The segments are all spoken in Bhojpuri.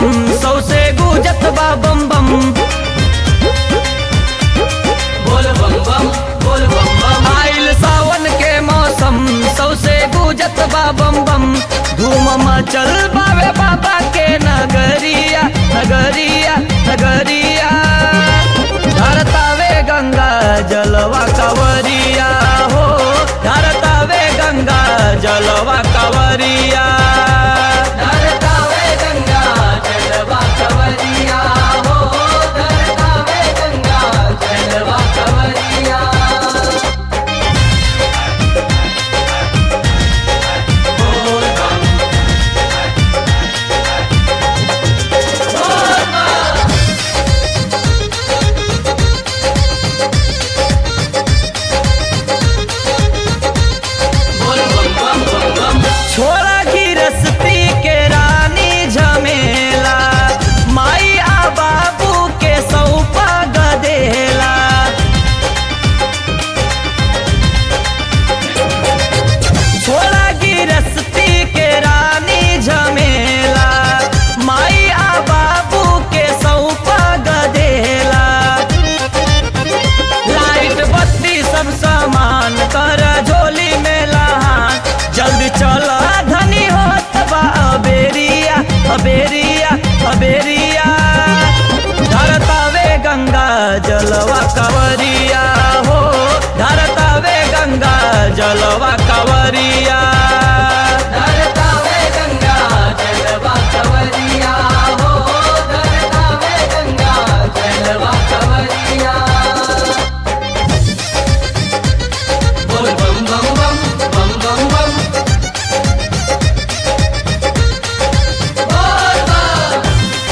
सौसे गुजत बा बम बम बोल बम बम बोल बम बम आइल सावन के मौसम सौसे गुजत बा बम बम धूम मचल बावे बाबा के नगरिया नगरिया नगरिया धरतावे गंगा जलवा कवरिया हो धरतावे गंगा जलवा कवरिया धरतावे गंगा जलवा कवरिया हो धरतावे गंगा जलवा कवरिया बोल बम बोल बम बोल बम बम बम बम छोरा गिरस्ती के रानी झमेला माई आ बाबू के सौपा गदेला छोरा गिरस्ती के रानी झमेला माई आ बाबू के सौपा गदेला लाइट बत्ती सब सामान कर झोली में लहान जल्दी चल धनी होत बा अबेरिया अबेरिया अबेरिया धरतावे गंगा जलवा कवरिया हो धरतावे गंगा जलवा कवरिया धरतावे गंगा जलवा कवरिया हो धरतावे गंगा जलवा कवरिया बोल बम बम बम बम बम बम बोल बम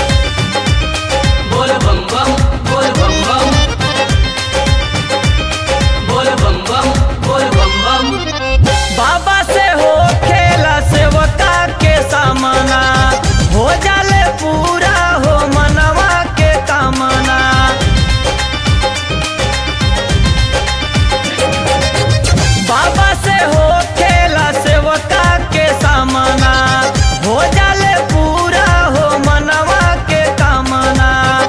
बोल बम बम बोल बम बम बोल बम बम बोल बम बम बाबा से हो खेला सेवका के सामना हो जाले पूरा हो मनवा के कामना बाबा से हो खेला सेवका के सामना हो जाले पूरा हो मनवा के कामना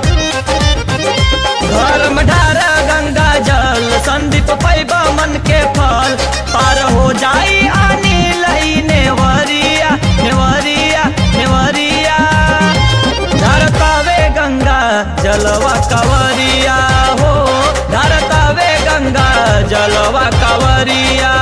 घर में ढारा गंगा जल संदीप पैबा मन के फल पार हो जाई आनी लई नेवरिया नेवरिया नेवरिया धरतावे गंगा जलवा कवरिया हो धरतावे गंगा जलवा कवरिया